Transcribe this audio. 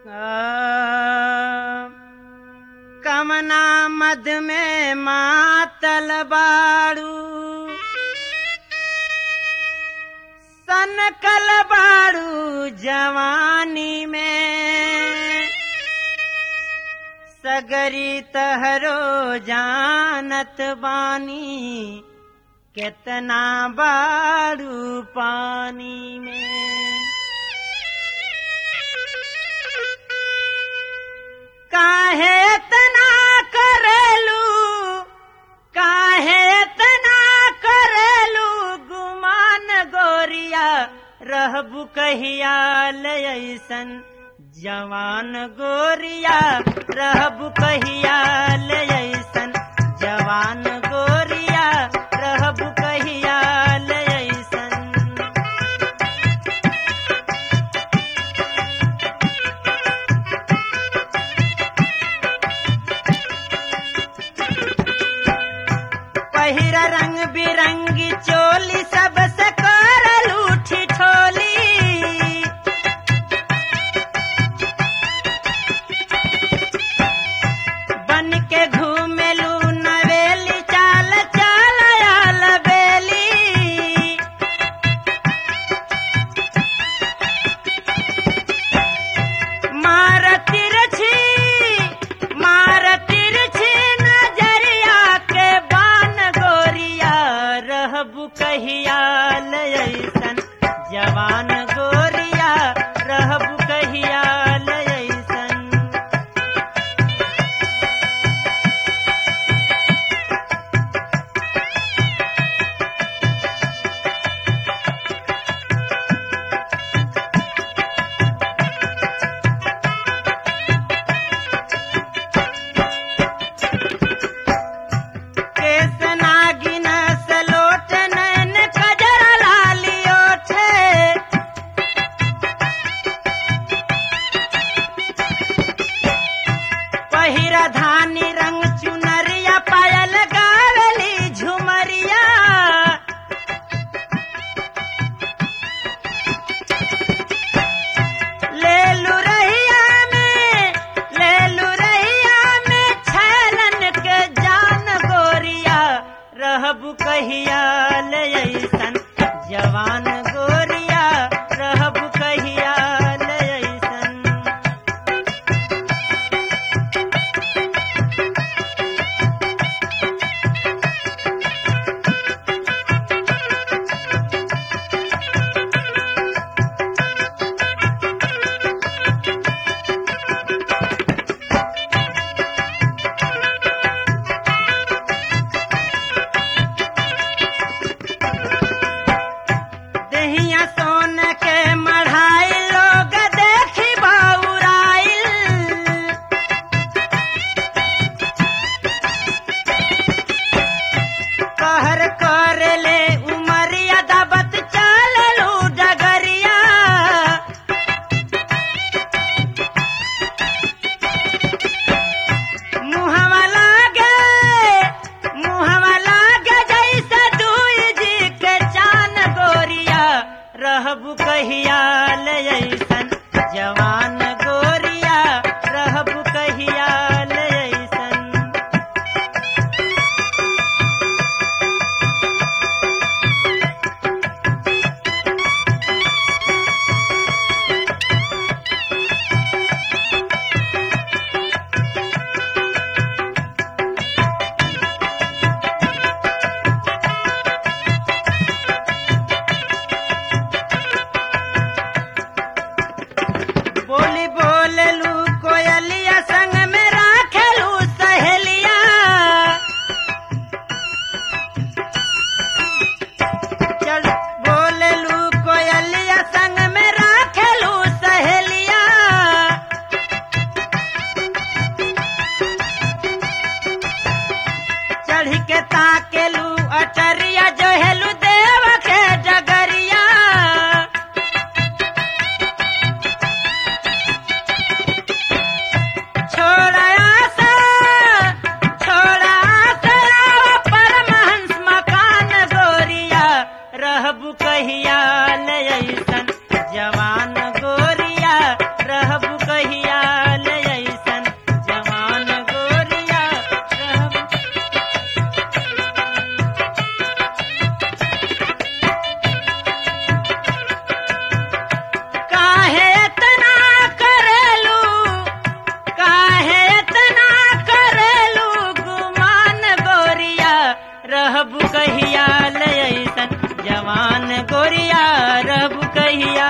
कमना मद में मातल बाड़ू सन कल बाड़ू जवानी में सगरी तहरो जानत बानी कितना बाड़ू पानी में काहे तना करेलू काहे तना करेलू गुमान गोरिया रहबू कहिया लयसन जवान गोरिया रहबू कहिया लयसन जवान गोरिया रहबू कहिया लयसन पहिरा रंग बिरंगी चोली सबसे करल उठी ठोली बन के घूमेलू नवेली चाल चाल आल बेली मार तिरछी मार तिरछी नजरिया के बान गोरिया रहबू कहिया लयसन जवान गोरिया रहबू कहिया लयसन केस नागिन सलोट नैन कजरा लाली ओठे पहिरा धानी रंग चुनरिया पायल गावली झुमरिया लेलू रहिया में लेलू रहिया में छैलन के जान गोरिया रहबू कहिया लयसन जवान गोरिया रहबू कहिया लयसन दहिया सोन के मढ़ाई लोग देखी बाउराइल कहर कर ले उमरिया दबत चललू डगरिया मुहवा लागे मुहवा लागे जैसे दुई जी के चान गोरिया रहबू कहिया लयसन जवान गोरिया रहबू कहिया लयसन बोली रहबु कहिया लयसन जवान गोरिया रहबु कहिया